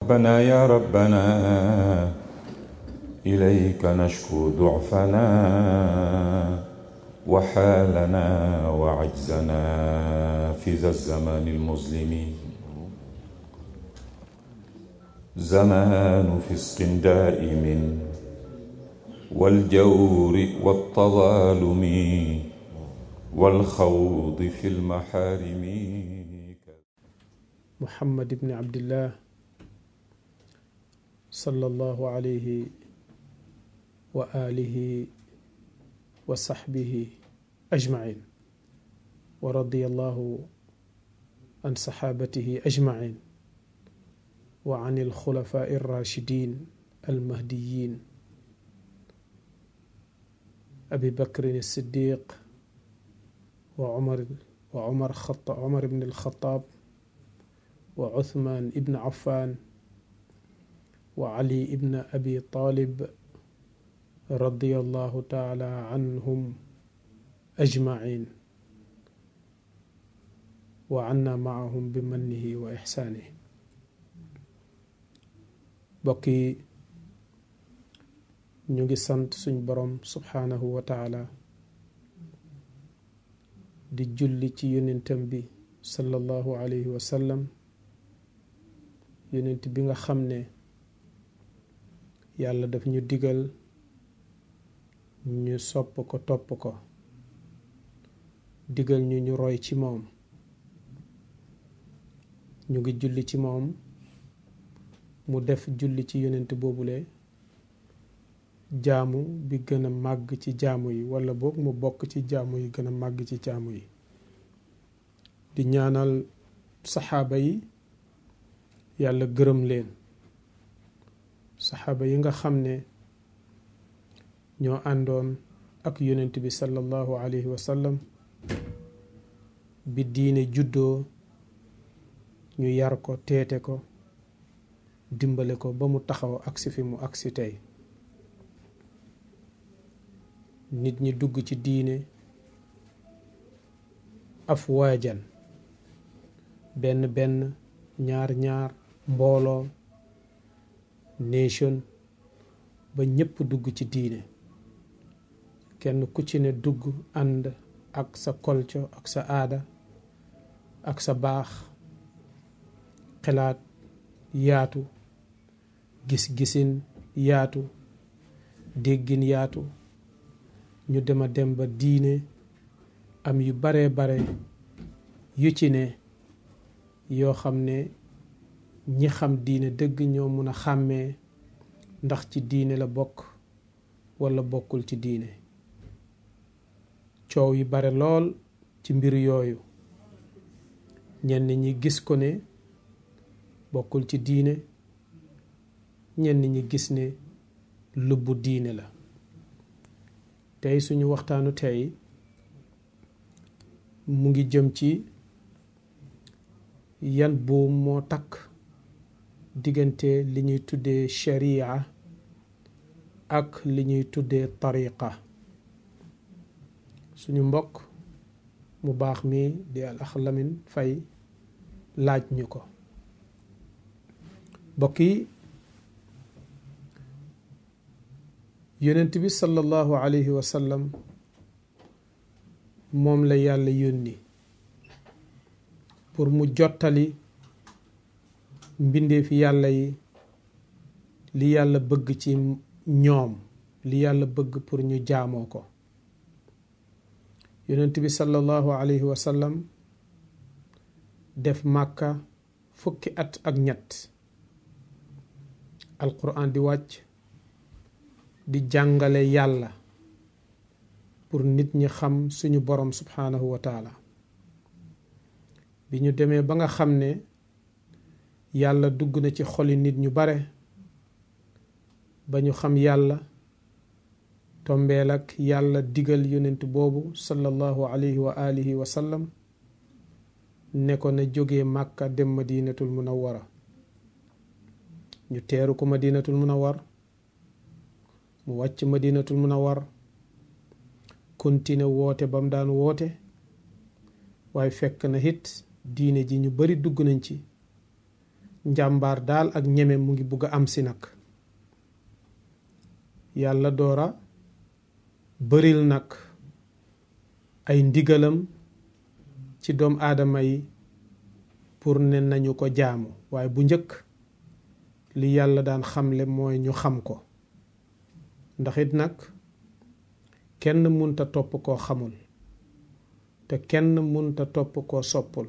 ربنا يا ربنا إليك نشكو ضعفنا وحالنا وعجزنا في ذا الزمان المظلم زمان فسق دائم والجور والتظالم والخوض في المحارم محمد بن عبد الله صلى الله عليه وآله وصحبه أجمعين ورضي الله عن صحابته أجمعين وعن الخلفاء الراشدين المهديين أبي بكر الصديق وعمر وعمر خط عمر بن الخطاب وعثمان بن عفان وعلي بن أبي طالب رضي الله تعالى عنهم أجمعين وعنا معهم بمنه وإحسانه بقي نيجي سانت سن بروم سبحانه وتعالى di julli ci yonentam bi sallallahu alayhi wa sallam yonent bi nga xam ne yàlla daf ñu digal ñu sopp ko topp ko digal ñu ñu roy ci moom ñu ngi julli ci moom mu def julli ci yonent boobule jaamu bi gën a màgg ci jaamu yi wala boog mu bokk ci jaamu yi gën a màgg ci jaamu yi di ñaanal saxaaba yi yàlla gërëm leen saxaaba yi nga xam ne ñoo àndoon ak yonent bi sallallahu alayhi wa sallam bi diine juddoo ñu yar ko teete ko dimbale ko ba mu taxaw agsi fi mu agsi tey nit ñi dugg ci diine afwaajan benn benn ñaar ñaar mbooloo nation ba ñépp dugg ci diine kenn ku ci ne dugg ànd ak sa culture ak sa aada ak sa baax xalaat yaatu gis-gisin yaatu déggin yaatu ñu dema dem ba diine am yu bare bare yu ci ne yoo xam ne ñi xam diine dëgg ñoo mun a xàmmee ndax ci diine la bokk walla bokkul ci diine coow yi bare lool ci mbir yooyu ñenn ñi gis ko ne bokkul ci diine ñenn ñi gis ne lubbu diine la tey suñu waxtaanu tey mu ngi jëm ci yan buum moo takk diggante li ñuy tuddee sharia ak li ñuy tuddee tariqa suñu mbokk mu baax mi di al axlamin fay laaj ñu ko mbokk yi yonent bi sallallahu alayhi wa sallam moom la yàlla yónni pour mu jottali mbindeefi yàlla yi li yàlla bëgg ci ñoom li yàlla bëgg pour ñu jaamoo ko yonent bi sallallahu alayhi wa sallam def màkka fukki at ak ñett alquran di wàcc di jàngale yàlla pour nit ñi xam suñu borom subhanahu wa taala bi ñu demee ba nga xam ne yàlla dugg na ci xoli nit ñu bare ba ñu xam yàlla tombeel ak yàlla digal yonent boobu sallallahu alayhi wa alihi wa sallam ne ko na jógee màkka dem madinatul munawwara ñu teeru ko madinatul munawwar mu wàcc madinatul munawwar kontine woote ba mu daan woote waaye fekk na it diine ji ñu bari dugg nañ ci njàmbaar daal ak ñeme mu ngi bugg a am si nag yàlla doora bëril nag ay ndigalam ci doom aadama yi pour ne nañu ko jaamu waaye bu njëkk li yàlla daan xamle mooy ñu xam ko ndax it nag kenn munta topp koo xamul te kenn munta topp koo soppul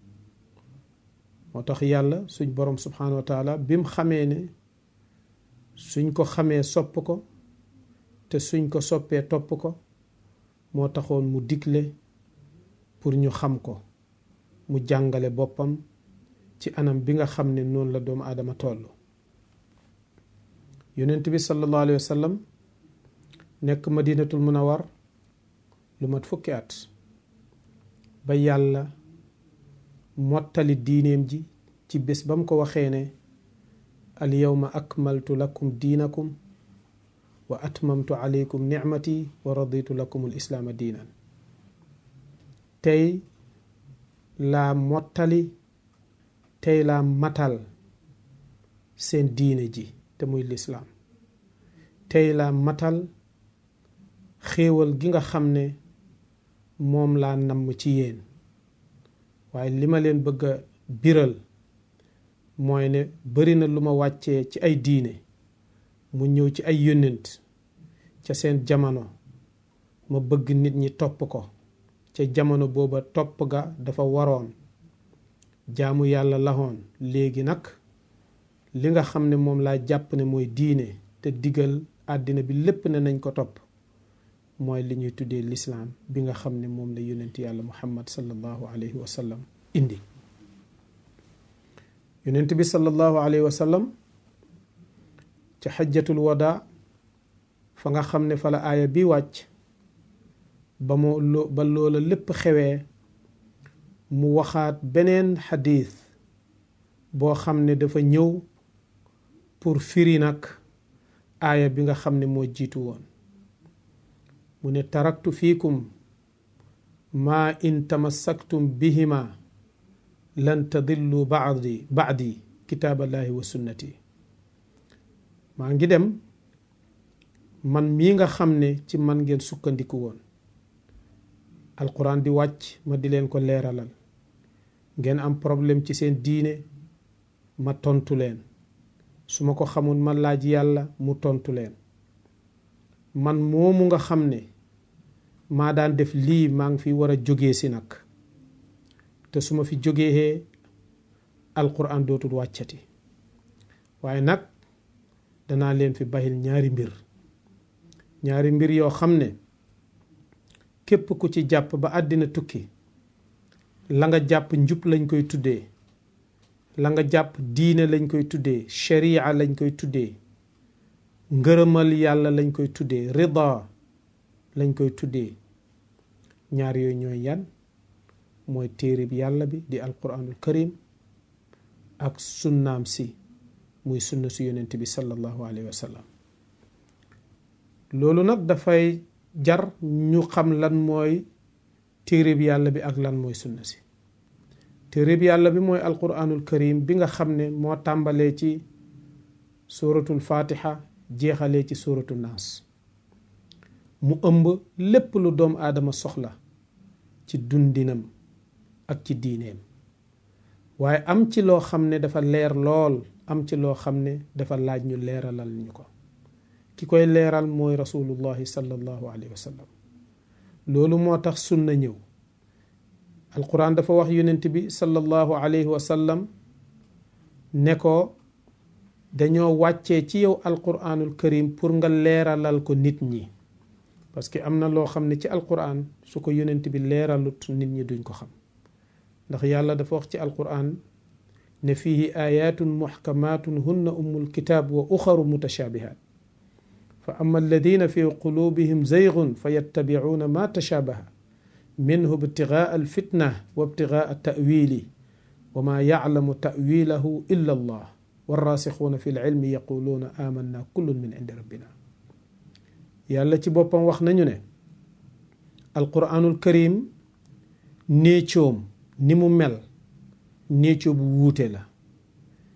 moo tax yàlla suñ borom subhanahu wa taala bim xamee ne suñ ko xamee sopp ko te suñ ko soppee topp ko moo taxoon mu digle pour ñu xam ko mu jàngale boppam ci anam bi nga xam ne noonu la doomu aadama toll yonent bi sallallahu alayhi wa sallam nekk madinatul munawar lu mat fukki at ba yàlla mottali diineem ji ci bés ba mu ko waxee ne al yawma akmaltu lakum diinakum wa atmamtu alaykum nicmati wa raditu lakum al islaama diinan tey laa mottali tey laa matal seen diine ji te muy lislaam tey laa matal xéewal gi nga xam ne moom laa namm ci yéen waaye li ma leen bëgg a biral mooy ne bari na lu ma wàccee ci ay diine mu ñëw ci ay yónnent ca seen jamono ma bëgg nit ñi topp ko ca jamono booba topp ga dafa waroon jaamu yàlla laxoon léegi nag li nga xam ne moom laa jàpp ne mooy diine te digal àddina bi lépp ne nañ ko topp mooy li ñuy tuddee lislaam bi nga xam ne moom la yonent yàlla muhammad sallallahu alayhi wa sallam indi yonent bi sallallahu alayhi wa sallam ca xajjatul wada fa nga xam ne fa la aaya bi wàcc ba moo ba loola lépp xewee mu waxaat beneen xadiis boo xam ne dafa ñëw pour firi nag aaya bi nga xam ne moo jiitu woon mu ne taraktu fiikum maa in tamassaktum bihima lan tadillu baadi baadi kitaaballahi wa sunnati maa ngi dem man mii nga xam ne ci man ngeen sukkandiku woon alquran di wàcc ma di leen ko leeralal ngeen am problème ci seen diine ma tontu leen su ma ko xamul ma laaj yàlla mu tontu leen man moomu nga xam ne maa daan def lii maa ngi fi war a jógee si nag te su ma fi jógee alquran dootul wàccati waaye nag danaa leen fi bàyyil ñaari mbir ñaari mbir yoo xam ne képp ku ci jàpp ba àddina tukki la nga jàpp njub lañ koy tuddee la nga jàpp diine lañ koy tuddee sharia lañ koy tuddee ngërëmal yàlla lañ koy tuddee rida lañ koy tuddee ñaar yooyu ñooy yan mooy téereb yàlla bi di alquranul karim ak sunnaam si muy sunna su yonent bi sallallahu alayhi wa sallam loolu nag dafay jar ñu xam lan mooy téereb yàlla bi ak lan mooy sunna si téereb yàlla bi mooy alquranul karim bi nga xam ne moo tàmbalee ci suratul fatiha jeexalee ci suratul naas mu ëmb lépp lu doomu aadama soxla ci dundinam ak ci diineem waaye am ci loo xam ne dafa leer lool am ci loo xam ne dafa laaj ñu leeralal ñu ko ki koy leeral mooy rasulullahi sallallahu alayhi wa sallam loolu moo tax sunna ñëw alquran dafa wax yonent bi sallallahu alayhi wa sallam ne ko dañoo wàccee ci yow alquranul karim pour nga leeralal ko nit ñi parce que am na loo xam ne ci alquran su ko yonent bi leeralut nit ñi duñ ko xam ndax yàlla dafa wax ci alquran ne fihi ayatun muhkamatun hunna ummul kitab wa uxaru mutashabihat fa ama alladina fi qulubihim zaygun fa yattabicuuna ma tashabaha minhu ibtigaa alfitna wa ibtigaa tawili wa ma yaclamu tawilahu illa allah warraasixuuna fi lcilmi yaquluuna amanna kullun min cindi rabbina yàlla ci boppam wax nañu ne alquranul karim néecoom ni mu mel néecoo bu wuute la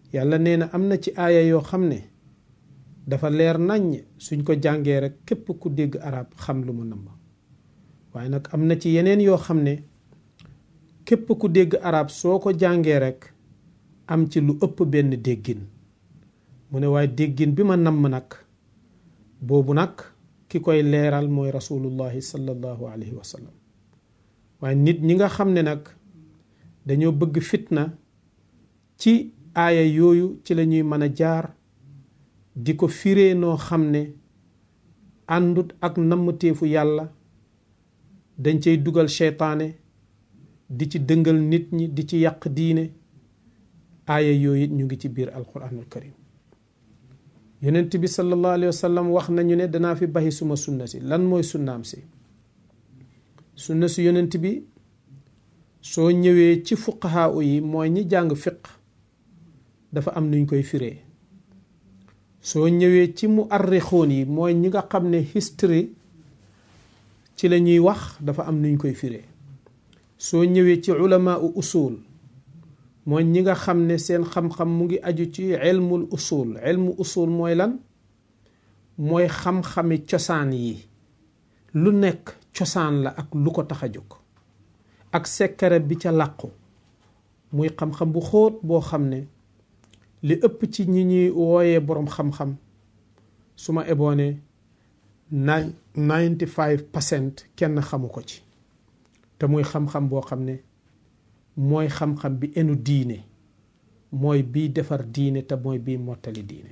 yàlla nee na am na ci aaya yoo xam ne dafa leer naññ suñ ko jàngee rek képp ku dégg arab xam lu mu nëmb waaye nag am na ci yeneen yoo xam ne képp ku dégg arab soo ko jàngee rek am ci lu ëpp benn déggin mu ne waaye déggin bi ma namm nag boobu nag ki koy leeral mooy rasulullahi sallallahu alayhi wa sallam waaye nit ñi nga xam ne nag dañoo bëgg fitna ci aaya yooyu ci la ñuy mën a jaar di ko firee noo xam ne àndut ak nammteefu yàlla dañ cay dugal seytaane di ci dëngal nit ñi di ci yàq diine aaya yooyu ñu ngi ci biir alquranul karim yonent bi sallallahu alayhi wa sallam wax nañu ne danaa fi baxi suma sunna si lan mooy sunnaam si sunna si yonent bi soo ñëwee ci fuqahaa yi mooy ñi jàng fiq dafa am nuñ koy firee soo ñëwee ci mu arrixoon yi mooy ñi nga xam ne history ci la ñuy wax dafa am nuñ koy firee soo ñëwee ci ulamaa u usul mooy ñi nga xam ne seen xam-xam mu ngi aju ci ilmul usul ilmu usul mooy lan mooy xam-xami cosaan yi lu nekk cosaan la ak lu ko tax a jóg ak sekkare bi ca làqu muy xam-xam bu xóot boo xam ne li ëpp ci ñi ñuy wooyee boroom xam-xam su ma eboone nine ninety five percent kenn xamu ko ci te muy xam-xam boo xam ne mooy xam-xam bi enu diine mooy bii defar diine te mooy bii mottali diine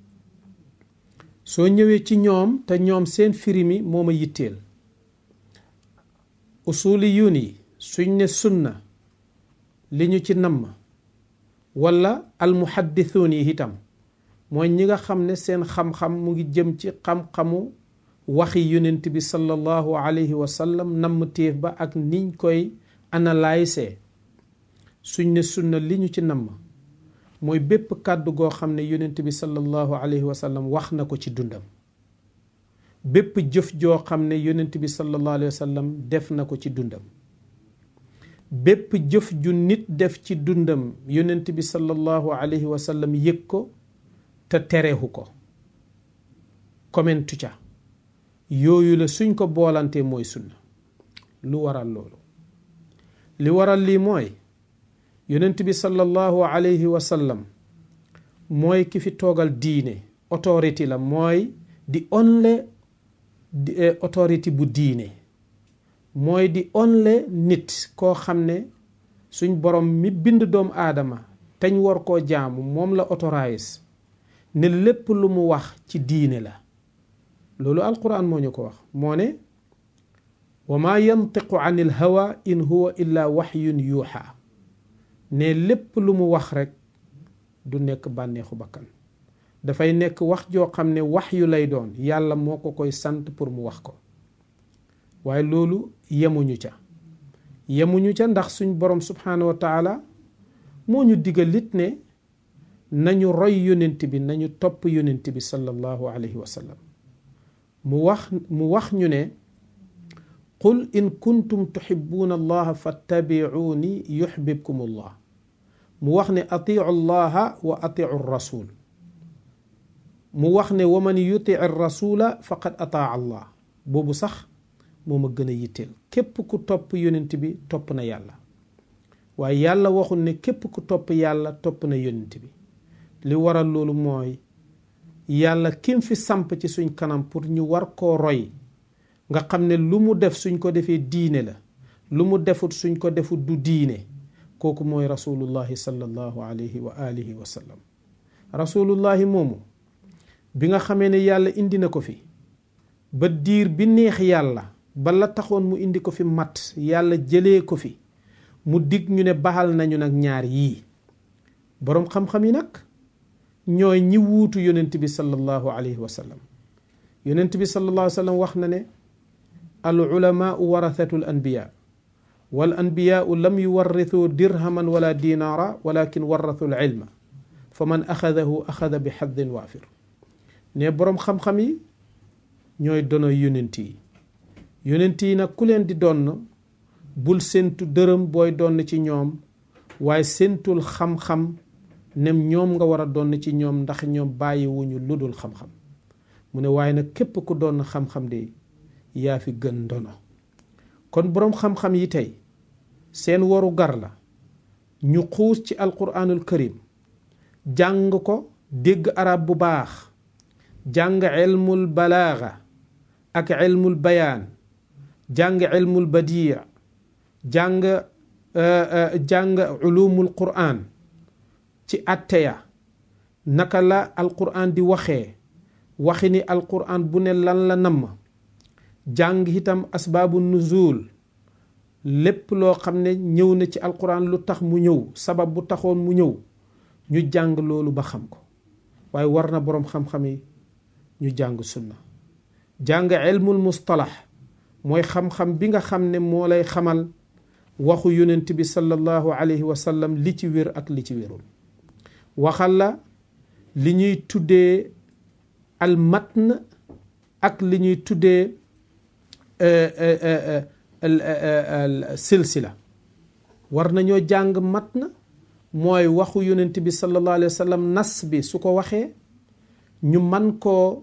soo ñëwee ci ñoom te ñoom seen firi mi moo ma yitteel usuli yun yi suñ ne sunna li ñu ci namm wala almuhaddithuun yi itam mooy ñi nga xam ne seen xam-xam mu ngi jëm ci xam-xamu waxi yonent bi sallallahu alayhi wa sallam namm téef ba ak niñ koy analyser suñ ne sunna li ñu ci namm mooy bépp kàddu goo xam ne yonent bi sallallahu alayhi wa sallam wax na ko ci dundam bépp jëf joo xam ne yonent bi sallallahu alayhi wa sallam def na ko ci dundam bépp jëf ju nit def ci dundam yonent bi sallallahu alayhi wa sallam yëg ko te tereexu ko komentu ca yooyu la suñ ko boolantee mooy sunna lu waral loolu li waral lii mooy yonent bi sallallahu alayhi wa sallam mooy ki fi toogal diine autorité la mooy di onle autorité bu diine mooy di onle nit koo xam ne suñ borom mi bind doomu aadama teñ war koo jaamu moom la autorise ne lépp lu mu wax ci diine la loolu alquran moo ñu ko wax moo ne wa ma yantiqu an il hawa in huwa illa waxyun yuuxa ne lépp lu mu wax rekk du nekk bànneexu bakkan dafay nekk wax joo xam ne wax yu lay doon yàlla moo ko koy sant pour mu wax ko waaye loolu yemuñu ca yemuñu ca ndax suñ borom subhaanahu wa taala moo ñu digal it ne nañu roy yonent bi nañu topp yonent bi sallallahu alayhi wa sallam mu wax mu wax ñu ne qul in kuntum tuxibuuna allaha fattabicuuni yuxbibkum allah mu wax ne atiu allaha wa atiu rasul mu wax ne wa man yutic rasula faqad ataa allah boobu sax moo ma gën a yitteel képp ku topp yonent bi topp na yàlla waaye yàlla waxul ne képp ku topp yàlla topp na yonent bi li waral loolu mooy yàlla kim fi samp ci suñ kanam pour ñu war koo roy nga xam ne lu mu def suñ ko defee diine la lu mu defut suñ ko defut du diine kooku mooy rasulullahi sallallahu alayhi wa alihi wa sallam rasulullahi moomu bi nga xamee ne yàlla indi na ko fi ba diir bi neex yàlla ba la taxoon mu indi ko fi mat yàlla jëlee ko fi mu dig ñu ne baxal nañu nag ñaar yii boroom xam-xam yi nag ñooy ñi wuutu yonent bi sallallahu alayhi wa sallam yonent bi sallallahu alayhi wa sallam wax na ne al ulamaau warathatu l anbiya wal anbiyaau lam yuwarrithuu dirhaman wala dinaara walakin warathu l ilma fa man axadahu axada bi xaddin waafir ne boroom xam-xam yi ñooy dono yonent yi yonent yi nag ku leen di donn bul séntu dërëm booy donn ci ñoom waaye séntul xam-xam nem ñoom nga war a doon ci ñoom ndax ñoom bàyyiwuñu lu dul xam-xam mu ne waaye nag képp ku doon xam-xam de yaa fi gën ndono kon boroom xam-xam yi tey seen waru gar la ñu xuus ci alquranul karim jàng ko dégg arab bu baax jàng ilmul balaaga ak ilmul bayaan jàng ilmul badia jàng jàng ulumul quran ci atteya naka la alquran di waxee waxi ni alquran bu ne lan la namm jàng itam asbaabu nuzul lépp loo xam ne ñëw na ci alquran lu tax mu ñëw sabab bu taxoon mu ñëw ñu jàng loolu ba xam ko waaye war na boroom xam-xam yi ñu jàng sunna jàng ilmul mustalax mooy xam-xam bi nga xam ne moo lay xamal waxu yonent bi sallallahu alayhi wa sallam li ci wér ak li ci wérul waxal la li ñuy tuddee al matn ak li ñuy tuddee silsila war nañoo jàng matn mooy waxu yonent bi sallallahu alayhi wa sallam nas bi su ko waxee ñu man koo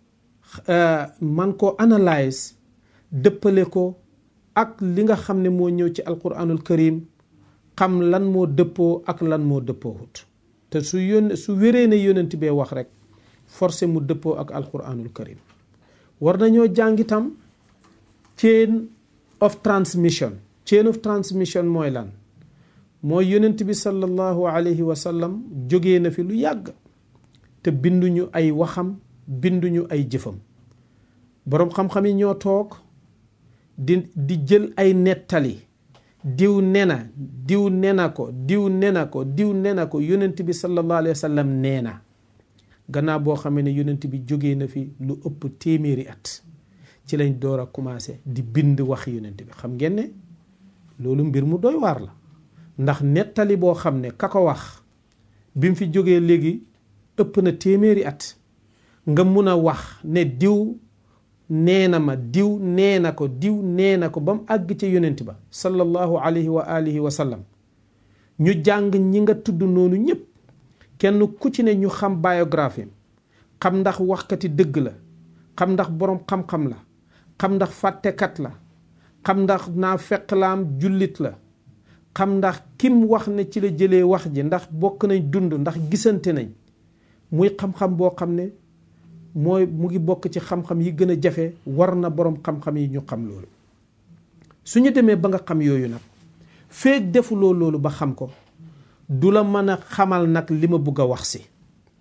man koo analyse dëppale ko ak li nga xam ne moo ñëw ci alquranul karim xam lan moo dëppoo ak lan moo dëppoowut te su yón su wéree ne yonent bee wax rek forcé mu dëppoo ak alquranul karim war nañoo jàngitam chain of transmission chain of transmission mooy lan mooy yonent bi sallallahu alayhi wa sallam jógee na fi lu yàgg te binduñu ay waxam binduñu ay jëfam boroom xam-xam yi ñoo toog di di jël ay nettali diw nena diw nena ko diw nena ko diw nena ko yonent bi sallallahu alayhi wa sallam nee na gannaaw boo xamee ne yonent bi jógee na fi lu ëpp téeméeri at ci lañ door a commencé di bind wax yonent bi xam ngeen ne loolu mbir mu doy waar la ndax nettali boo xam ne ka ko wax bi mu fi jógee léegi ëpp na téeméeri at nga mun a wax ne diw nee na ma diw nee na ko diw nee na ko ba mu àgg ca yonent ba sallallahu alayhi wa alihi wa sallam ñu jàng ñi nga tudd noonu ñëpp kenn ku ci ne ñu xam biographie xam ndax waxkati dëgg la xam ndax boroom xam-xam la xam ndax fàttekat la xam ndax naa fekk laam jullit la xam ndax kim wax ne ci la jëlee wax ji ndax bokk nañ dund ndax gisante nañ muy xam-xam boo xam ne mooy mu ngi bokk ci xam-xam yi gën a jafe war na boroom xam-xam yi ñu xam loolu su ñu demee ba nga xam yooyu nag feeg defuloo loolu ba xam ko du la mën a xamal nag li ma bugg a wax si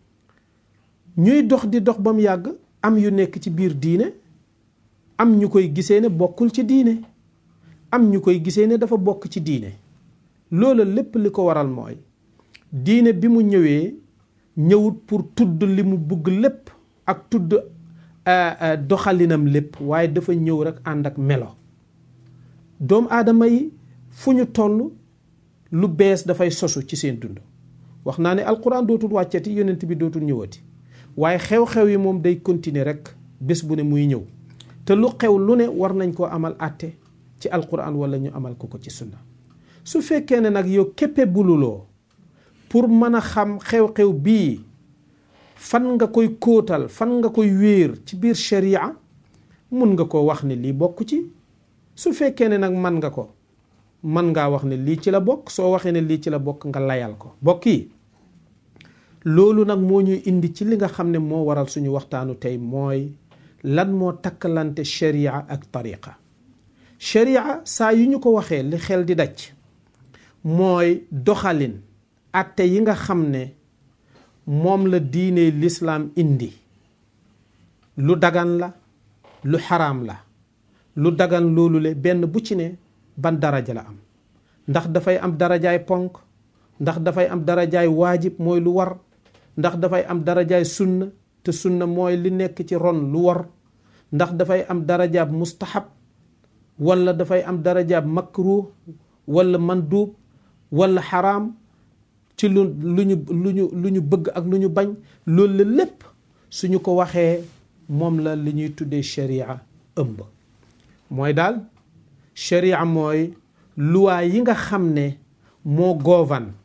ñuy dox di dox ba mu yàgg am yu nekk ci biir diine am ñu koy gisee ne bokkul ci diine am ñu koy gisee ne dafa bokk ci diine loola lépp li ko waral mooy diine bi mu ñëwee ñëwut pour tudd li mu bugg lépp ak tudd doxalinam lépp waaye dafa ñëw rek ànd ak melo doomu aadama yi fu ñu toll lu bees dafay sosu ci seen dund wax naa ne alquran dootul wàccati yonent bi dootul ñëwati waaye xew-xew yi moom day continuer rek bés bu ne muy ñëw te lu xew lu ne war nañ koo amal àtte ci alquran wala ñu amal ko ko ci sunna su fekkee ne nag yow képpe bululoo pour mën a xam xew-xew bii fan nga koy kóotal fan nga koy wéer ci biir sharia mun nga ko wax ne lii bokk ci su fekkee ne nag man nga ko man ngaa wax ne lii ci la bokk soo waxee ne lii ci la bokk nga layal ko bokk yi loolu nag moo ñuy indi ci li nga xam ne moo waral suñu waxtaanu tey mooy lan moo takkalante sharia ak tariqa sharia saa yu ñu ko waxee li xel di daj mooy doxalin atte yi nga xam ne moom la diine lislaam indi lu dagan la lu xaraam la lu dagan loolu le benn bu ci ne ban daraja la am ndax dafay am darajaay ponk ndax dafay am darajaay waajib mooy lu war ndax dafay am darajaay sunna te sunna mooy li nekk ci ron lu war ndax dafay am darajaab mustahab wala dafay am darajaab makruh wala mandub wala xaraam ci lu lu ñu lu ñu lu ñu bëgg ak lu ñu bañ loolu la lépp suñu ko waxee moom la li ñuy tuddee sharia ëmb mooy daal sharia mooy luwaa yi nga xam ne moo govan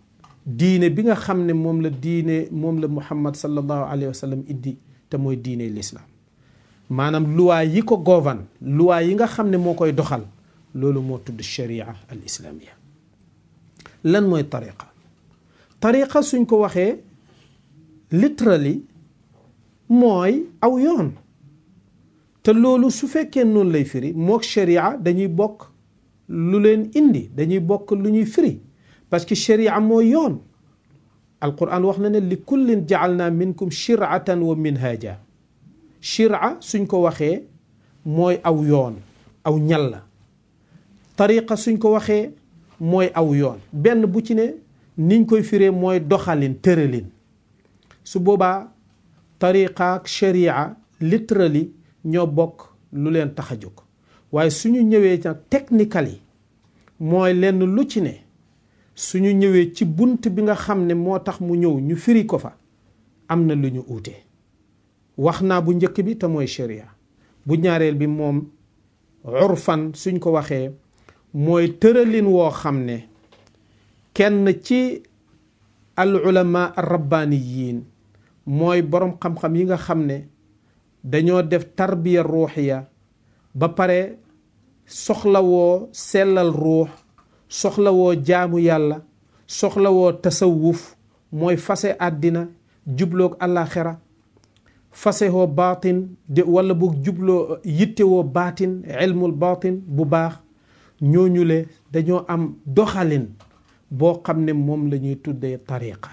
diine bi nga xam ne moom la diine moom la muhammad sallallahu alayhi wa sallam iddi te mooy diine lislaam maanaam luwaa yi ko govan luwaa yi nga xam ne moo koy doxal loolu moo tudd sharia al islaamia lan mooy tariqa tariqa suñ ko waxee literally mooy aw yoon te loolu su fekkee noonu lay firi mook sharia dañuy bokk lu leen indi dañuy bokk lu ñuy firi parce que sharia mooy yoon alquran wax na ne li kullin jaalna minkum shiratan wa minhaja shira suñ ko waxee mooy aw yoon aw ñal la tariqa suñ ko waxee mooy aw yoon benn bu ci ne niñ koy firee mooy doxalin tëralin su boobaa tariqa ak sharia literally ñoo bokk lu leen tax a jóg waaye suñu ñëwee ca technical yi mooy lenn lu ci ne suñu ñëwee ci bunt bi nga xam ne moo tax mu ñëw ñu firi ko fa am na lu ñu uute wax naa bu njëkk bi te mooy sharia bu ñaareel bi moom urfan suñ ko waxee mooy tëralin woo xam ne kenn ci al ulama ar rabbaniyin mooy boroom xam-xam yi nga xam ne dañoo def tarbiya ruuxiya ba pare soxlawoo sellal ruux soxlawoo jaamu yàlla soxlawoo tasawuf mooy fase àddina jubloog àllaaxira fasewoo baatin de wala bu jubloo yittewoo baatin ilmul baatin bu baax ñooñu le dañoo am doxalin boo xam ne moom la ñuy tuddee tariqa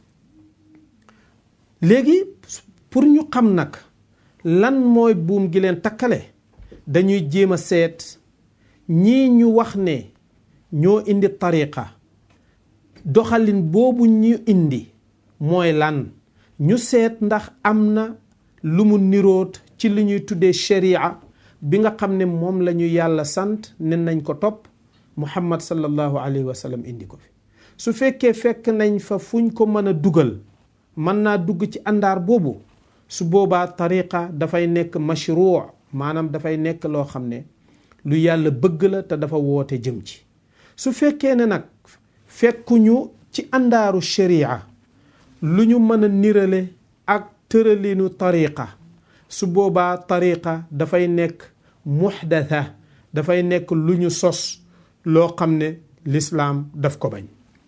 léegi pour ñu xam nag lan mooy buum gi leen takkale dañuy jéem a seet ñii ñu wax ne ñoo indi tariqa doxalin boobu ñu indi mooy lan ñu seet ndax am na lu mu niroot ci li ñuy tuddee sharia bi nga xam ne moom la ñu yàlla sant ne nañ ko topp muhammad sallallahu alayhi wa sallam indi ko fi su fekkee fekk nañ fa fuñ ko mën a dugal mën naa dugg ci àndaar boobu su boobaa tariqa dafay nekk mashruu maanaam dafay nekk loo xam ne lu yàlla bëgg la te dafa woote jëm ci su fekkee ne nag fekkuñu ci àndaaru sharia lu ñu mën a nirale ak tëralinu tariqa su boobaa tariqa dafay nekk muxdatha dafay nekk lu ñu sos loo xam ne lislaam daf ko bañ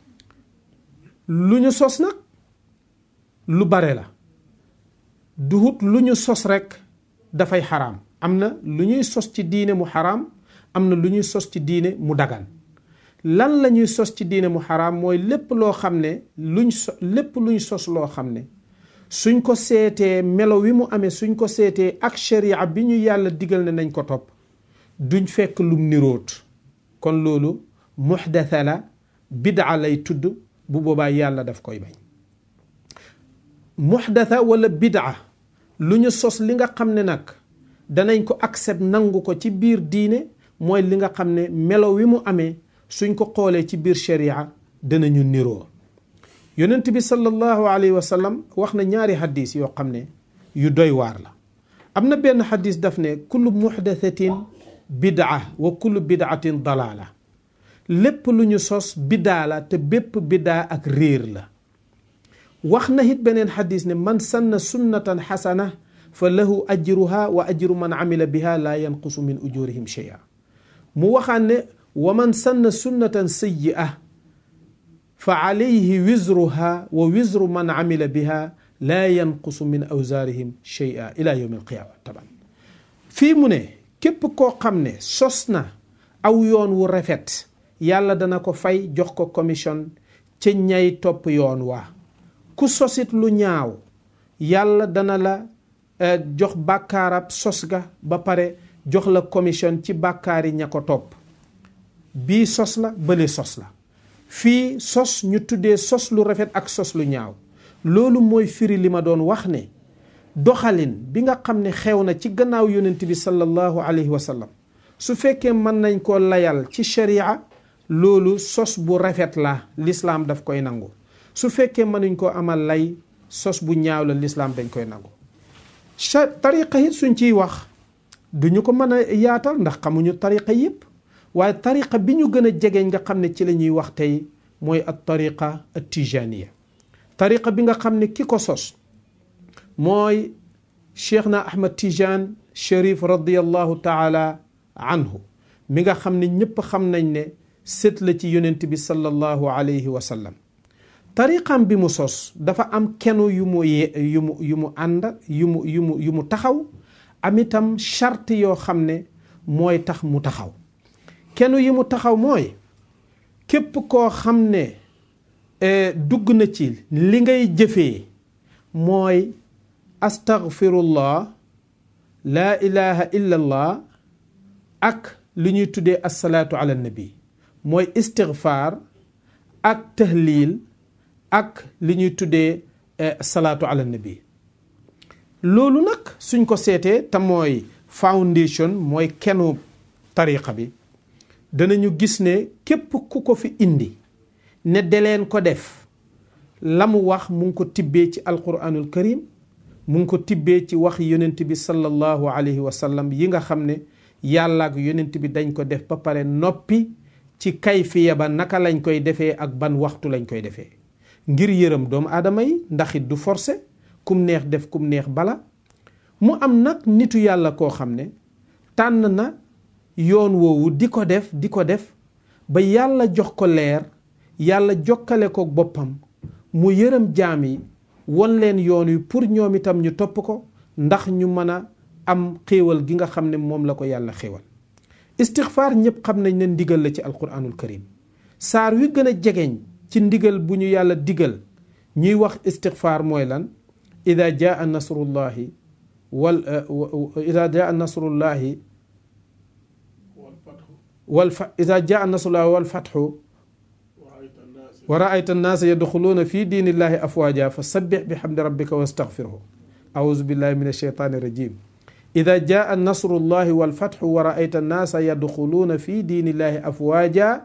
lu ñu sos nag lu bare la duhut lu ñu sos rekk dafay xaraam am na lu ñuy sos ci diine mu xaraam am na lu ñuy sos ci diine mu dagan lan la ñuy sos ci diine mu xaraam mooy lépp loo xam ne luñ so lépp luñ sos loo xam ne suñ ko seetee melo wi mu amee suñ ko seetee ak sharia bi ñu yàlla digal ne nañ ko topp duñ fekk lum niroot kon loolu muxdatha la bidaa lay tudd bu boobaa yàlla daf koy bañ muxdatha wala bidaa lu ñu sos li nga xam ne nag danañ ko accept nangu ko ci biir diine mooy li nga xam ne melo wi mu amee suñ ko xoolee ci biir sharia danañu niroo yonent bi sallallahu alayhi wa sallam wax na ñaari xadis yoo xam ne yu doy waar la am na benn xadis daf ne kullu muxdathatin bidaa wa kullu bidaatin dalaala lépp lu ñu sos bidaa la te bépp bidaa ak réer la wax na it beneen xadis ne man sanna sunnatan xasana fa lahu ajruha wa ajru man amila biha laa yanqusu min ujurihim shay'a mu waxaan ne wa man sanna sunnatan sayyi'a fa alayhi wizruha wa wizru man amila biha laa yanqusu min awzaarihim shay'a ila yawmi alqiyaama taban fii mu ne képp koo xam ne sos na aw yoon wu rafet yàlla dana ko fay jox ko commission ca ñay topp yoon waa ku sosit lu ñaaw yàlla dana la jox bàkkaarab sos ga ba pare jox la commission ci bàkkaari ña ko topp bii sos la bële sos la fii sos ñu tuddee sos lu rafet ak sos lu ñaaw loolu mooy firi li ma doon wax ne doxalin bi nga xam ne xew na ci gannaaw yonent bi sallallahu alayhi wa sallam su fekkee mën nañ koo layal ci sharia loolu sos bu rafet la lislaam daf koy nangu su fekkee mënuñ koo amal lay sos bu ñaaw la lislaam dañ koy nangu tariqa it suñ ciy wax duñu ko mën a yaatal ndax xamuñu tariqa yëpp waaye tariqa bi ñu gën a jegeñ nga xam ne ci la ñuy wax tey mooy at tariqa at tijaniya tariqa bi nga xam ne ki ko sos mooy cheikh na ahmad tijan sharif radiallahu taala anhu mi nga xam ne ñépp xam nañ ne sët la ci yonent bi sallallahu alayhi wa sallam tariqam bi mu sos dafa am kenu yu mu yu mu yu mu ànd yu mu yu mu yu mu taxaw am itam charte yoo xam ne mooy tax mu taxaw kenu yi mu taxaw mooy képp koo xam ne dugg na ci li ngay jëfee mooy astaghfirullah laa ilaha illa allah ak li ñuy tuddee assalaatu ala nabi mooy istighfar ak tahlil ak li ñuy tuddee salaatu ala nabi loolu nag suñ ko seetee te mooy foundation mooy kenu tariqa bi danañu gis ne képp ku ko fi indi ne deleen ko def la mu wax mu ngi ko tibbee ci alquranul karim mu ngi ko tibbee ci wax yonent bi sallallahu alayhi wa sallam yi nga xam ne yàlla ak yonent bi dañ ko def ba pare noppi ci kayfiya ba naka lañ koy defee ak ban waxtu lañ koy defee ngir yërëm doomu aadama yi ndax it du forcé kum neex def kum neex bala mu am nag nitu yàlla koo xam ne tànn na yoon woowu di ko def di ko def ba yàlla jox ko leer yàlla jokkale ko boppam mu yërëm jaam yi won leen yoon wi pour ñoom itam ñu topp ko ndax ñu mën a am xéewal gi nga xam ne moom la ko yàlla xéewal istixfaar ñëpp xam nañ ne ndigal la ci alquranul karim saar wi gën a jegeñ ci ndigal bu ñu yàlla digal ñuy wax istixfaar mooy lan ida jaa nasrullahi wal ida jaa nasrullahi wal fa ida jaa nasrullahi wal fatxu wa raayta annaasa yadxuluuna fi diinillahi afwaaja fa sabbix bi xamdi rabbika wastaxfirhu auzu billahi min alcheytaani rajim ida jaa nasrullahi walfatxu wa raayta annaasa yadxuluuna fi diinillahi afwaaja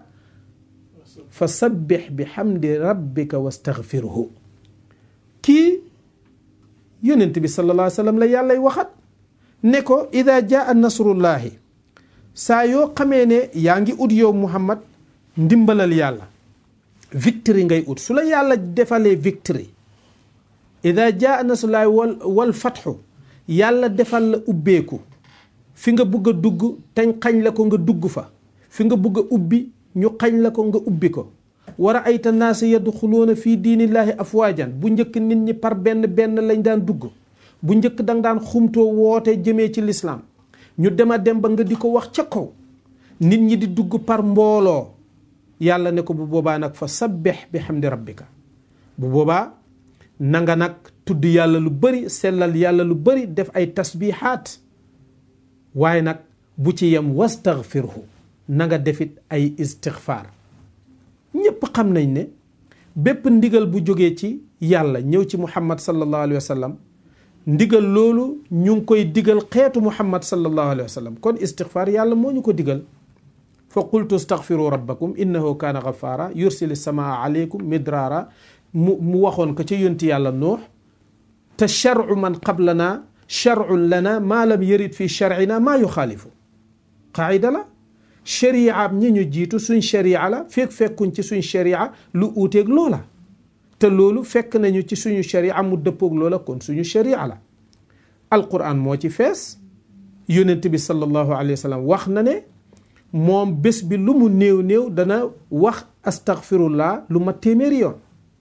fa sabbix bi xamdi rabbika wastaxfirhu kii yonent bi sallallahu alayhi wa sallam la yàllay waxat ne ko ida jaa nasrullahi saa yoo xamee ne yaa ngi ut yow muhammad ndimbalal yàlla victory ngay ut su la yàlla defalee victory ida jaa nasrullahi wal wal fatxu yàlla defal la ubbeeku fi nga bugg a dugg teñ xañ la ko nga dugg fa fi nga bugg a ubbi ñu xañ la ko nga ubbi ko war a ayta naasa yadxuluuna fii diinillaahi afwaajan bu njëkk nit ñi par benn benn lañ daan dugg bu njëkk danga daan xumtoo woote jëmee ci lislaam ñu dema dem ba nga di ko wax ca kaw nit ñi di dugg par mbooloo yàlla ne ko bu boobaa nag fa sabbih bi hamdi rabbika bu boobaa na nga nag tudd yàlla lu bari sellal yàlla lu bari def ay tasbihaat waaye nag bu ci yem wastaghfirhu na nga defit ay istigfaar ñépp xam nañ ne bépp ndigal bu jógee ci yàlla ñëw ci muhammad sallallahu alayhi wa sallam ndigal loolu ñu ngi koy digal xeetu muhammad sallallahu alayhi wa sallam kon istigfaar yàlla moo ñu ko digal fa qultu staghfiru rabbakum innahu kaana ghafaara yursili samaa aleykum midraara mu mu waxoon ko ca yonti yàlla nuux te charu man qablana charun lana maa lam yarid fi charina maa yuxaalifu qaayida la sharia ñi ñu jiitu suñ sharia la fekk fekkuñ ci suñ sharia lu uuteeg loola te loolu fekk nañu ci suñu sharia mu dëppoog loola kon suñu sharia la alquran moo ci fees yonent bi sallallahu alayhi wa sallam wax na ne moom bés bi lu mu néew néew dana wax astaghfirullah lu ma téeméeri yoon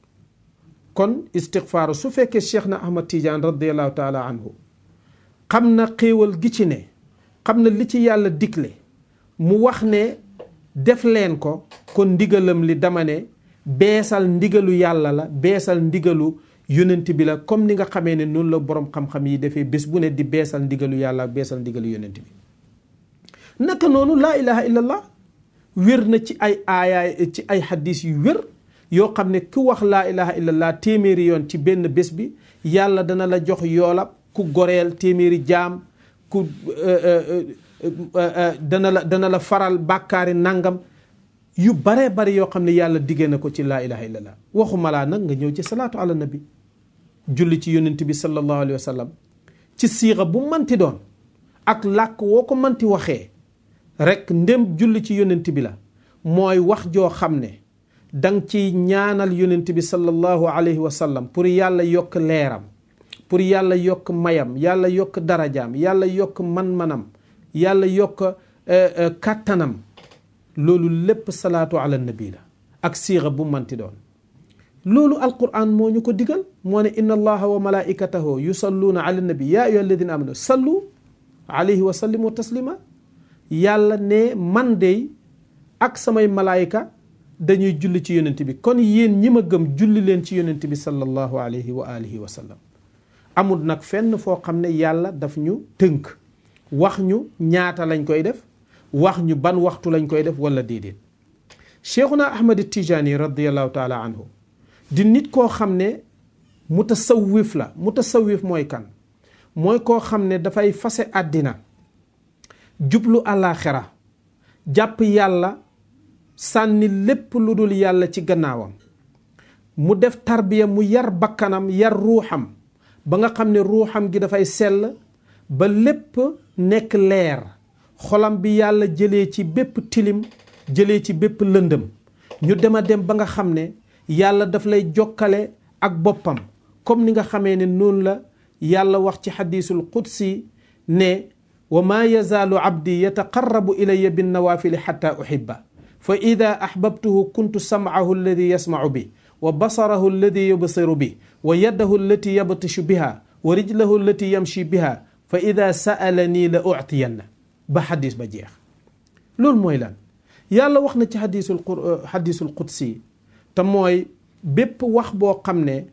kon istigfaaru su fekkee cheikh na ahmad tidiane radiallahu taala anhu xam na xéewal gi ci ne xam na li ci yàlla digle mu wax ne def leen ko kon ndigalam li dama ne beesal ndigalu yàlla la beesal ndigalu yonent bi la comme ni nga xamee ne noonu la boroom xam-xam yi defee bés bu ne di beesal ndigalu yàlla beesal ndigalu yonent bi naka noonu laa ilaha illallah wér na ci ay aayaay ci ay xadis yu wér yoo xam ne ku wax laa ilaha illallah téeméeri yoon ci benn bés bi yàlla dana la jox yoolab ku goreel téeméeri jaam ku dana la dana la faral bàkkaari nangam yu baree bari yoo xam ne yàlla diggee na ko ci laa ilaha illallah waxuma laa nag nga ñëw ci salaatu ala nabi julli ci yonent bi sallallahu alayhi wa sallam ci siixa bu manti doon ak làkk woo ko manti waxee rek ndem julli ci yonent bi la mooy wax joo xam ne dang ci ñaanal yonent bi sallallahu alayhi wa sallam pour yàlla yokk leeram pour yàlla yokk mayam yàlla yokk darajaam yàlla yokk man-manam yàlla yokk kàttanam loolu lépp salaatu ala nabi la ak siixa bu manti doon loolu alquran moo ñu ko digal moo ne inna allaha wa malaikatahu yusalluuna ala nabi ya ayyuha alladina amanu sallu alayhi wa sallimu taslima yàlla ne man dey ak samay malaayika dañuy julli ci yonent bi kon yéen ñi ma gëm julli leen ci yonent bi sallallahu alayhi wa alihi wa sallam amul nag fenn foo xam ne yàlla daf ñu tënk wax ñu ñaata lañ koy def wax ñu ban waxtu lañ koy def wala déedéet cheikhuna ahmad tijaani radiallahu taala anhu di nit koo xam ne mutasawif la mutasawif mooy kan mooy koo xam ne dafay fase àddina jublu àllaaxira jàpp yàlla sànni lépp lu dul yàlla ci gannaawam mu def tarbiya mu yar bakkanam yar ruuxam ba nga xam ne ruuxam gi dafay sell ba lépp nekk leer xolam bi yàlla jëlee ci bépp tilim jëlee ci bépp lëndëm ñu dem a dem ba nga xam ne yàlla daf lay jokkale ak boppam comme ni nga xamee ne noonu la yàlla wax ci xadiisul qudsi ne wa maa yazaalu abdi yataqarrabu ilayya binnawaafili xatta uhibba fa ida ahbabtuhu kuntu samcahu alladi yasmacu bi wa basarahu alladi yubsiru bi wa yadahu allati yabtishu biha wa rijlahu allati yamshi biha fa ida sa'alanii la uctiyanna ba xadis ba jeex loolu mooy lan yàlla wax na ci xadisul xadisul qudsi te mooy bépp wax boo xam ne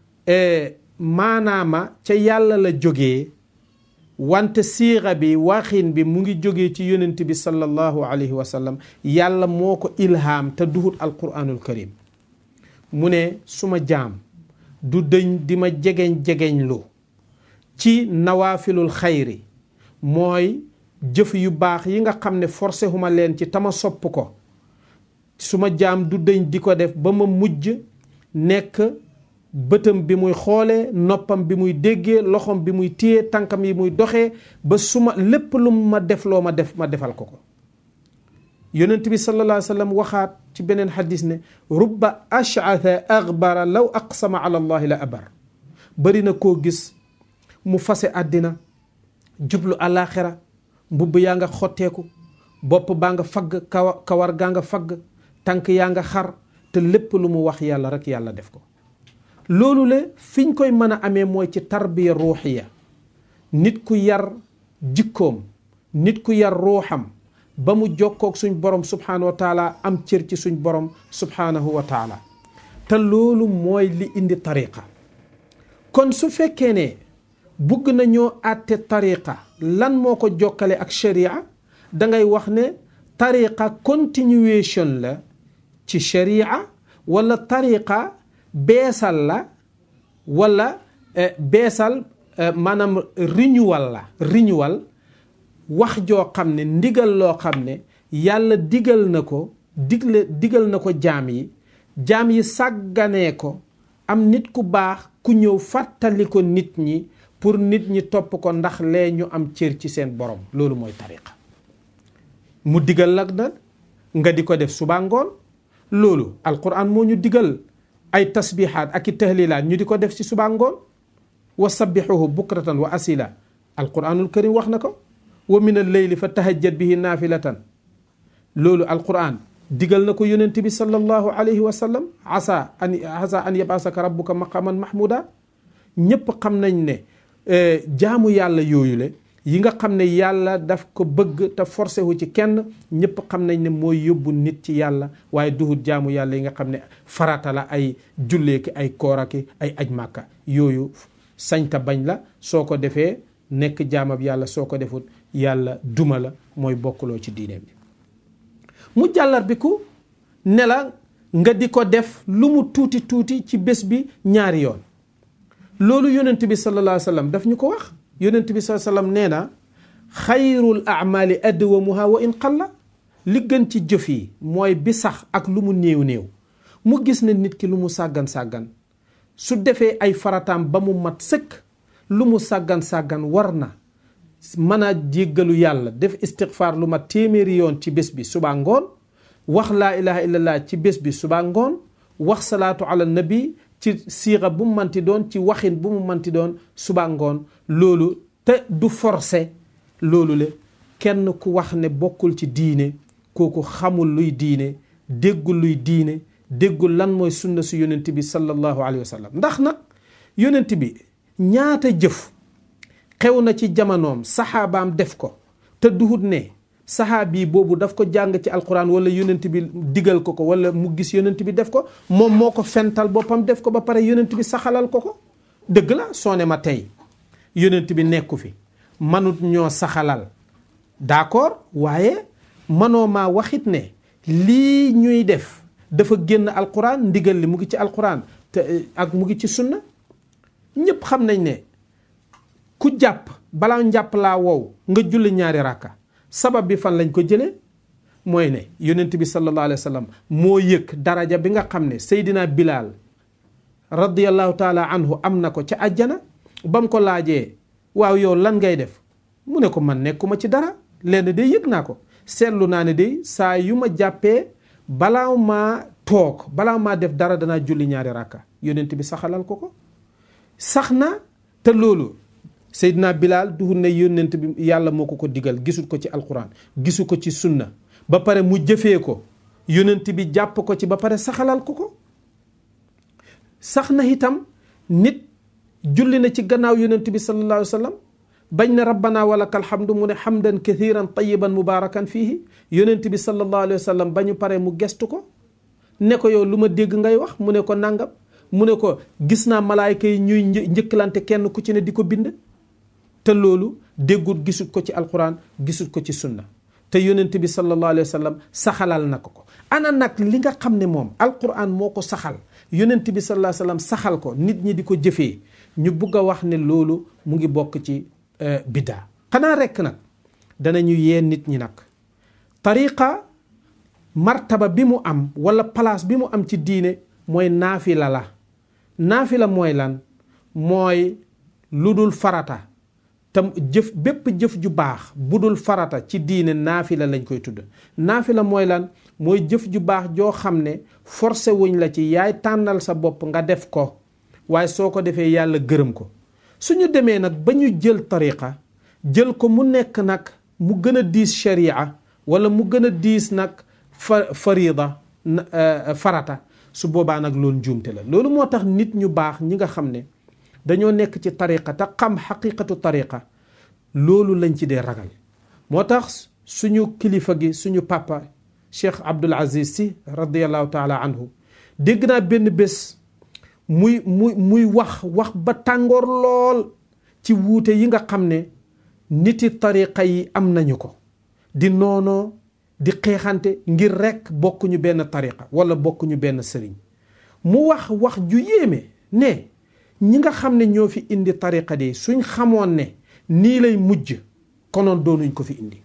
maanaama ca yàlla la jógee wante siixa bi waxin bi mu ngi jógee ci yonent bi sallallahu alayhi wa sallam yàlla moo ko ilhaam te duhut alquranul karim mu ne suma jaam du dëñ di ma jegeñ-jegeñ lu ci nawaafilul xayri mooy jëf yu baax yi nga xam ne forcé huma leen ci tama sopp ko suma jaam du dëñ di ko def ba ma mujj nekk bëtam bi muy xoolee noppam bi muy déggee loxom bi muy téye tànkam yi muy doxee ba suma lépp lu ma def loo ma def ma defal ko ko yonent bi sallallahu alayhi wa sallam waxaat ci beneen xadis ne rubba ash'atha aghbara law aqsama ala allahi la abar bari na koo gis mu fase àddina jublu àllaaxira mbubb yaa nga xotteeku bopp baa nga fagg kawa kawar gaa nga fagg tànk yaa nga xar te lépp lu mu wax yàlla rek yàlla def ko loolu le fiñ koy mën a amee mooy ci tarbiya ruuxiya nit ku yar jikkoom nit ku yar ruuxam ba mu jokkoog suñ borom subhaanahu wa taala am cër ci suñ borom subhaanahu wa taala te loolu mooy li indi tariqa kon su fekkee ne bugg nañoo àtte tariqa lan moo ko jokkale ak sharia dangay wax ne tariqa continuation la ci sharia wala tariqa beesal la wala beesal maanaam renewal la renewal wax joo xam ne ndigal loo xam ne yàlla digal na ko digle digal na ko jaam yi jaam yi sàgganee ko am nit ku baax ku ñëw fàttali ko nit ñi pour nit ñi topp ko ndax lee ñu am cër ci seen borom loolu mooy tariqa mu digal la nag nga di ko def suba ngoon loolu alquran moo ñu digal ay tasbihaat ak i tahlilaat ñu di ko def ci suba ngoon wa sabbixuhu bukratan wa asila alquranul karim wax na ko wa min alleyli fa tahajjat bihi naafilatan loolu alquran digal na ko yonent bi sallallahu alayhi wa sallam asa an asa an yabasaka rabbuka maqaman mahmuda ñépp xam nañ ne jaamu yàlla yooyu le yi nga xam ne yàlla daf ko bëgg te forcé wu ci kenn ñëpp xam nañ ne mooy yóbbu nit ci yàlla waaye duhut jaamu yàlla yi nga xam ne farata la ay julleeki ay kooraki ay aj màkka yooyu sañta bañ la soo ko defee nekk jaamab yàlla soo ko defut yàlla duma la mooy bokkuloo ci diine bi mu jàllar bi ku ne la nga di ko def lu mu tuuti tuuti ci bés bi ñaari yoon loolu yonent bi sallallahu alayhi wa sallam daf ñu ko wax yonent bi sallallahu alayhi wa sallam nee na xayrul amali adwamuha wa in qalla li gën ci jëf yi mooy bi sax ak lu mu néew néew mu gis ne nit ki lu mu sàggan sàggan su defee ay farataam ba mu mat sëkk lu mu sàggan sàggan war na mën a jéggalu yàlla def istighfar lu mat téeméeri yoon ci bés bi suba ngoon wax laa ilaha illallah ci bés bi suba ngoon wax salaatu ala nabi ci siixa bu mu manti doon ci waxin bu mu manti doon suba ngoon loolu te du forcé loolu le kenn ku wax ne bokkul ci diine kooku xamul luy diine déggul luy diine déggul lan mooy sunna su yonent bi sallallahu alayhi wa sallam ndax nag yonent bi ñaata jëf xew na ci jamonoom saxaabaam def ko te duhut ne saxaabi boobu daf ko jàng ci alquran wala yonent bi digal ko ko wala mu gis yonent bi def ko moom moo ko fental boppam def ko ba pare yonent bi saxalal ko ko dëgg la soo ne ma tey yonent bi nekku fi manut ñoo saxalal d'accord waaye manoo maa waxit ne lii ñuy def dafa génn alquran ndigal li mu ngi ci alquran te ak mu ngi ci sunna ñépp xam nañ ne ku jàpp balaa njàpp laa wow nga julli ñaari rakka sabab bi fan lañ ko jëlee mooy ne yonent bi sallallahu alayhi wa sallam moo yëg daraja bi nga xam ne Seydina Bilal radiyallahu taala anhu am na ko ca àjjana ba mu ko laajee waaw yow lan ngay def mu ne ko man nekkuma ci dara lenn de yëg naa ko seetlu naa ne de saa yu ma jàppee balaa maa toog balaa maa def dara danaa julli ñaari rakka yonent bi saxalal ko ko sax na te loolu Seydina Bilal duhul ne yonent bi yàlla moo ko ko digal gisul ko ci alquran gisu ko ci sunna ba pare mu jëfee ko yonent bi jàpp ko ci ba pare saxalal ko ko sax na itam nit julli na ci gannaaw yonent bi sallallahu alayhi wa sallam bañ na rabbana walakal hamdu mu ne hamdan kathiran tayiban mubarakan fihi yonent bi sallallahu alayhi wa sallam ba ñu pare mu gestu ko ne ko yow lu ma dégg ngay wax mu ne ko nangam mu ne ko gis naa malaayka yi ñuy njëkkalante kenn ku ci ne di ko bind te loolu déggut gisut ko ci alquran gisut ko ci sunna te yonent bi sallallahu alayhi wa sallam saxalal na ko ko ana nag li nga xam ne moom alquran moo ko saxal yonent bi sallallahu alayhi wa sallam saxal ko nit ñi di ko jëfee ñu bugg a wax ne loolu mu ngi bokk ci biddaa xanaa rekk nag danañu yee nit ñi nag tariqa martaba bi mu am wala place bi mu am ci diine mooy naafila la naafila mooy lan mooy lu dul farata te jëf bépp jëf ju baax bu dul farata ci diine naafila lañ koy tudd naafila mooy lan mooy jëf ju baax joo xam ne forcé wuñ la ci yaay tànnal sa bopp nga def ko waaye soo ko defee yàlla gërëm ko suñu demee nag ba ñu jël tariqa jël ko mu nekk nag mu gën a diis sharia wala mu gën a diis nag fa farida farata su boobaa nag loolu njuumte la loolu moo tax nit ñu baax ñi nga xam ne dañoo nekk ci tariqa te xam xaqiqatu tariqa loolu lañ ci dee ragal moo tax suñu kilifa gi suñu papa Cheikh Abdul Aziz si radiallahu taala anhu dégg naa benn bés muy muy muy wax wax ba tàngoor lool ci wuute yi nga xam ne niti tariqa yi am nañu ko di noonoo di xeexante ngir rekk bokkuñu benn tariqa wala bokkuñu benn sëriñ mu wax wax ju yéeme ne ñi nga xam ne ñoo fi indi tariqa de suñ xamoon ne nii lay mujj konoon doonuñ ko fi indi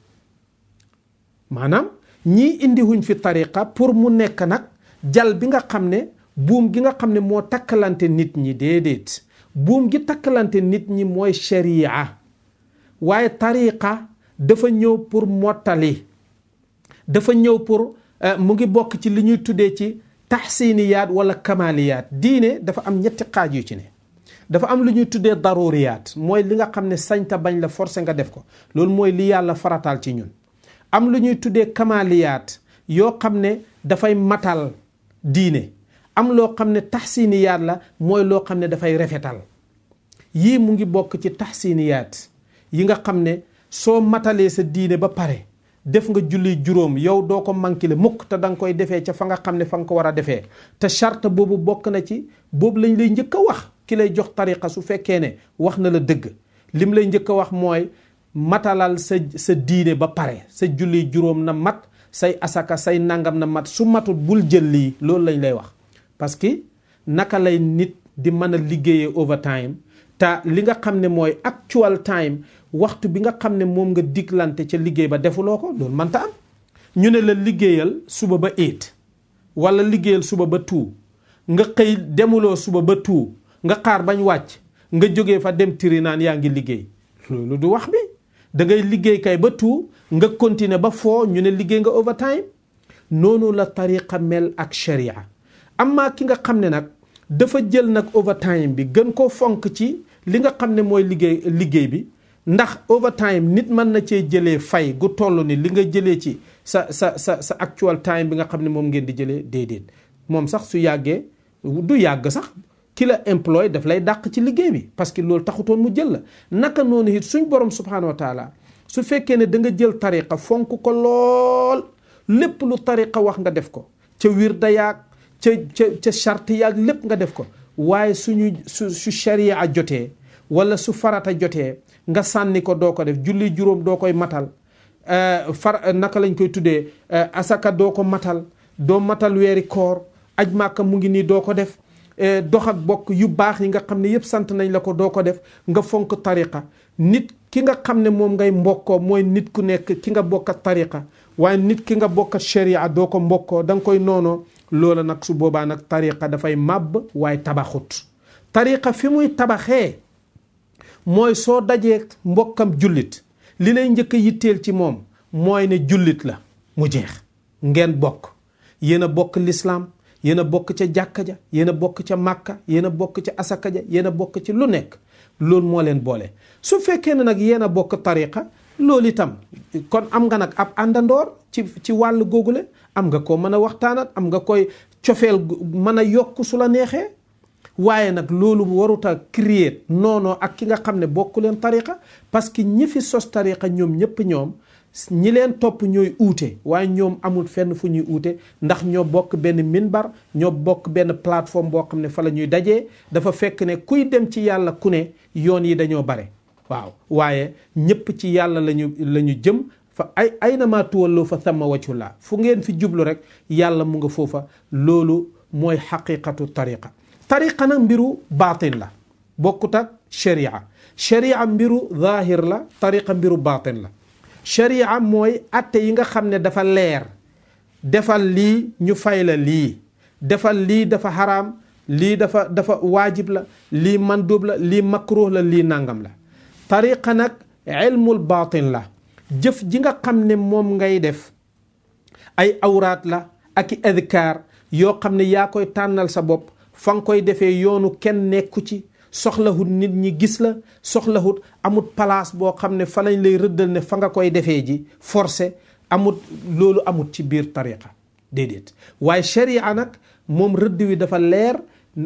maanaam ñii indi wuñ fi tariqa pour mu nekk nag jal bi nga xam ne buum gi nga xam ne moo takkalante nit ñi déedéet buum gi takkalante nit ñi mooy sharia waaye tariqa dafa ñëw pour mottali dafa ñëw pour mu ngi bokk ci li ñuy tuddee ci taxsiniyaat wala kamaliyaat diine dafa am ñetti xaaj yu ci ne dafa am lu ñuy tuddee daruriyaat mooy li nga xam ne sañta bañ la forcé nga def ko loolu mooy li yàlla farataal ci ñun am lu ñuy tuddee kamaliyaat yoo xam ne dafay matal diine am loo xam ne taxsiniyaat la mooy loo xam ne dafay rafetal yii mu ngi bokk ci taxsiniyaat yi nga xam ne soo matalee sa diine ba pare def nga julli juróom yow doo ko mankile mukk te da nga koy defee ca fa nga xam ne fa nga ko war a defee te charte boobu bokk na ci boobu lañ lay njëkk a wax ki lay jox tariqa su fekkee ne wax na la dëgg lim lay njëkk a wax mooy matalal sa sa diine ba pare sa julli juróom na mat say asaka say nangam na mat su matul bul jël lii loolu lañ lay wax parce que naka lay nit di mën a liggéeyee overtime te li nga xam ne mooy actual time waxtu bi nga xam ne moom nga diglante ca liggéey ba defuloo ko loolu mënta am ñu ne la liggéeyal suba ba eight wala liggéeyal suba ba two nga xëy demuloo suba ba two nga xaar bañ wàcc nga jógee fa dem tiri naan yaa ngi liggéey loolu du wax bi da ngay liggéey kay ba two nga continuer ba foo ñu ne liggéey nga overtime noonu la tariqa mel ak sharia amma ki nga xam ne nag dafa jël nag overtime bi gën koo fonk ci li nga xam ne mooy liggéey liggéey bi ndax overtime nit mën na cee jëlee fay gu toll ni li nga jëlee ci sa sa sa sa actual time bi nga xam ne moom ngeen di jëlee déedéet moom sax su yàggee du yàgg sax ki la employé daf lay dàq ci liggéey bi parce que loolu taxutoon mu jël la naka noonu it suñ borom subhanahu wa taala su fekkee ne da nga jël tariqa fonk ko lool lépp lu tariqa wax nga def ko ca wirda yaag ca ca ca charte yaag lépp nga def ko waaye suñu su su sharia jotee wala su farata jotee nga sànni ko doo ko def julli juróom doo koy matal far naka lañ koy tuddee asaka doo ko matal doo matal weeri koor aj màkka mu ngi nii doo ko def dox ak bokk yu baax yi nga xam ne yëpp sant nañ la ko doo ko def nga fonk tariqa nit ki nga xam ne moom ngay mbokkoo mooy nit ku nekk ki nga bokkat tariqa waaye nit ki nga bokkat sharia doo ko mbokkoo da nga koy noonoo loola nag su boobaa nag tariqa dafay màbb waaye tabaxut tariqa fi muy tabaxee mooy soo dajee mbokkam jullit li lay njëkk a yitteel ci moom mooy ne jullit la mu jeex ngeen bokk yéen a bokk lislaam yéen a bokk ca jàkka ja yéen a bokk ca màkka yéen a bokk ca asaka ja yéen a bokk ci lu nekk loolu moo leen boole su fekkee ne nag yéen a bokk tariqa loolu itam kon am nga nag ab àndandoor ci ci wàll googule am nga ko mën a waxtaanat am nga koy cofeel mën a yokk su la neexee waaye nag loolu warut a créer noonoo ak ki nga xam ne bokku leen tariqa parce que ñi fi sos tariqa ñoom ñëpp ñoom ñi leen topp ñooy uute waaye ñoom amul fenn fu ñuy uute ndax ñoo bokk benn minbar ñoo bokk benn plateforme boo xam ne fa la ñuy dajee dafa fekk ne kuy dem ci yàlla ku ne yoon yi dañoo bare waaw waaye ñëpp ci yàlla lañu la ñu jëm fa ay ay na maa tuwalloo fa thamma wajhullah fu ngeen fi jublu rek yàlla mu nga foofa loolu mooy xaqiqatu tariqa tariqa nag mbiru baatin la bokkut ak sharia sharia mbiru zahir la tariqa mbiru baatin la sharia mooy atte yi nga xam ne dafa leer defal lii ñu fay la lii defal lii dafa xaraam lii dafa dafa waajib la lii mandub la lii makruh la lii nangam la tariqa nag ilmul baatin la jëf ji nga xam ne moom ngay def ay awraat la ak i adkaar yoo xam ne yaa koy tànnal sa bopp fa nga koy defee yoonu kenn nekku ci soxlahut nit ñi gis la soxlahut amut place boo xam ne fa lañ lay rëddal ne fa nga koy defee ji forcé amut loolu amut ci biir tariqa déedéet waaye sharia nag moom rëdd wi dafa leer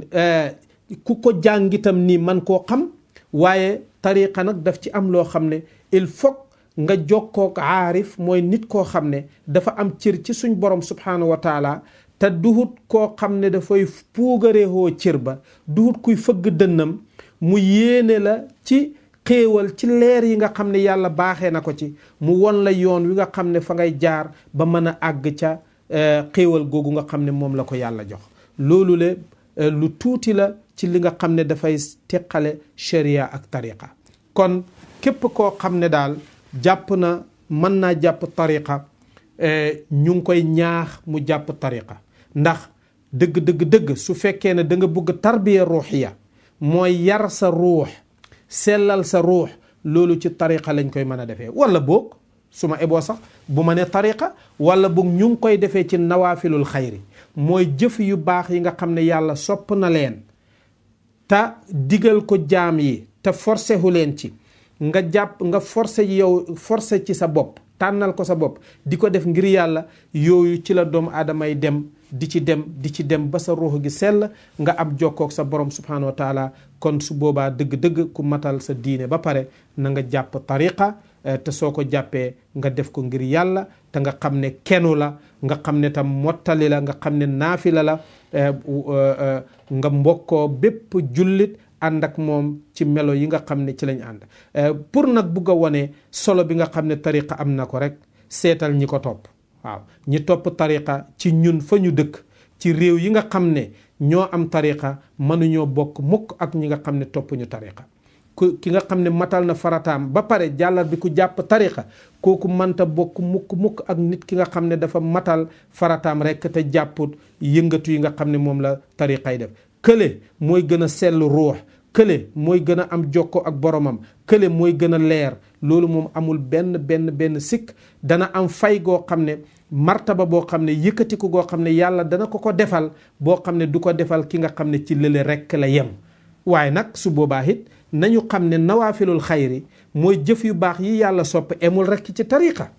ku ko jàngitam nii man koo xam waaye tariqa nag daf ci am loo xam ne il faut nga jokkook aarif mooy nit koo xam ne dafa am cër ci suñ borom subhanahu wa taala te duhut koo xam ne dafay puugareewoo cër ba duhut kuy fëgg dënnam mu yéene la ci xéewal ci leer yi nga xam ne yàlla baaxee na ko ci mu won la yoon wi nga xam ne fa ngay jaar ba mën a àgg ca xéewal googu nga xam ne moom la ko yàlla jox loolu le lu tuuti la ci li nga xam ne dafay teqale sharia ak tariqa kon képp koo xam ne daal jàpp na mën naa jàpp tariqa ñu ngi koy ñaax mu jàpp tariqa ndax dëgg dëgg dëgg su fekkee ne da nga bëgg tarbiya ruuxiya mooy yar sa ruux sellal sa ruux loolu ci tariqa lañ koy mën a defee wala boog su ma eboo sax bu ma ne tariqa wala boog ñu ngi koy defee ci nawaafilul xayri mooy jëf yu baax yi nga xam ne yàlla sopp na leen te digal ko jaam yi te forcé hu leen ci nga jàpp nga forcé yow forcé ci sa bopp tànnal ko sa bopp di ko def ngir yàlla yooyu ci la doomu aadamay dem di ci dem di ci dem ba sa ruux gi sell nga am jokkook sa borom subhanahu wa taala kon su boobaa dëgg-dëgg ku matal sa diine ba pare na nga jàpp tariqa te soo ko jàppee nga def ko ngir yàlla te nga xam ne kenu la nga xam ne tam mottali la nga xam ne naafila la nga mbokkoo bépp jullit ànd ak moom ci melo yi nga xam ne ci lañ ànd pour nag bugg a wone solo bi nga xam ne tariqa am na ko rek seetal ñi ko topp waaw ñi topp tariqa ci ñun fa ñu dëkk ci réew yi nga xam ne ñoo am tariqa mënuñoo bokk mukk ak ñi nga xam ne topp ñu tariqa ku ki nga xam ne matal na farataam ba pare jàllar bi ku jàpp tariqa kooku mënta bokk mukk mukk ak nit ki nga xam ne dafa matal farataam rek te jàpput yëngatu yi nga xam ne moom la tariqa yi def kële mooy gën a sell ruux kële mooy gën a am jokko ak boromam kële mooy gën a leer loolu moom amul benn benn benn sikk dana am fay goo xam ne martaba boo xam ne yëkkatiku goo xam ne yàlla dana ko ko defal boo xam ne du ko defal ki nga xam ne ci lële rekk la yem waaye nag su boobaa it nañu xam ne nawaafilul xayri mooy jëf yu baax yi yàlla sopp emul rekk ci tariqa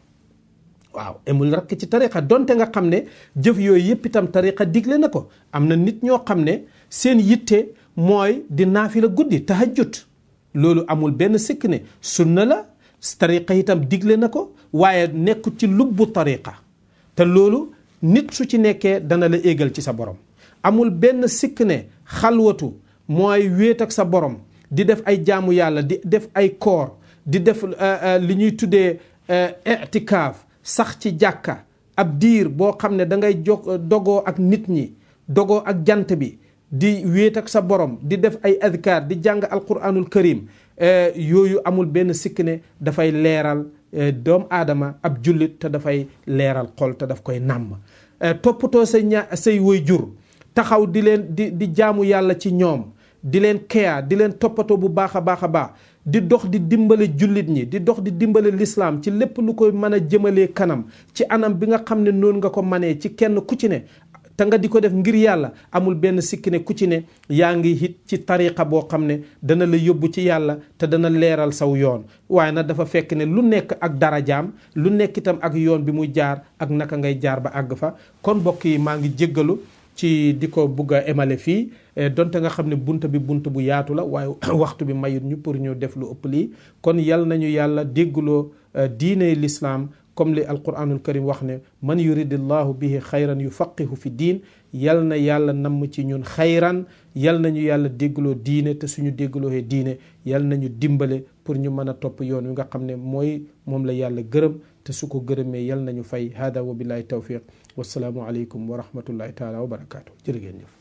waaw emul rekk ci tariqa donte nga xam ne jëf yooyu yëpp itam tariqa digle na ko am na nit ñoo xam ne seen yitte mooy di naafila guddi tahajjud loolu amul benn sikk ne sunna la tariqa itam digle na ko waaye nekkut ci lubbu tariqa te loolu nit su ci nekkee dana la éegal ci sa borom amul benn sikk ne xalwatu mooy wéet ak sa borom di def ay jaamu yàlla di def ay koor di def li ñuy tuddee itikaaf sax ci jàkka ab diir boo xam ne da ngay jog dogoo ak nit ñi dogoo ak jant bi di wéet ak sa borom di def ay adkaar di jàng alquranul karim yooyu amul benn sikk ne dafay leeral doomu aadama ab jullit te dafay leeral xol te daf koy nàmm toppatoo say ña say woy jur taxaw di leen di di jaamu yàlla ci ñoom di leen keya di leen toppatoo bu baax a baax a baax di dox di dimbale jullit ñi di dox di dimbale lislaam ci lépp lu koy mën a jëmalee kanam ci anam bi nga xam ne noonu nga ko manee ci kenn ku ci ne te nga di ko def ngir yàlla amul benn sikki ne ku ci ne yaa ngi hit ci tariqa boo xam ne dana la yóbbu ci yàlla te dana leeral saw yoon waaye nag dafa fekk ne lu nekk ak darajaam lu nekk itam ak yoon bi muy jaar ak naka ngay jaar ba àgg fa kon mbokk yi maa ngi jéggalu ci di ko bugg a émale fii donte nga xam ne bunt bi bunt bu yaatu la waaye waxtu bi mayut ñu pour ñu def lu ëpp lii kon yal nañu yàlla déggloo diine l'islam comme li alquranul karim wax ne man yuridillahu bihi xayran yufaqihu fi diin yal na yàlla namm ci ñun xayran yal nañu yàlla déggloo diine te suñu déggloohee diine yal nañu dimbale pour ñu mën a topp yoon wi nga xam ne mooy moom la yàlla gërëm te su ko gërëmee yal nañu fay hada wa billahi tawfiq wasalaamu aleykum wa rahmatullahi taala wa barakaatu jërë ngeen jëf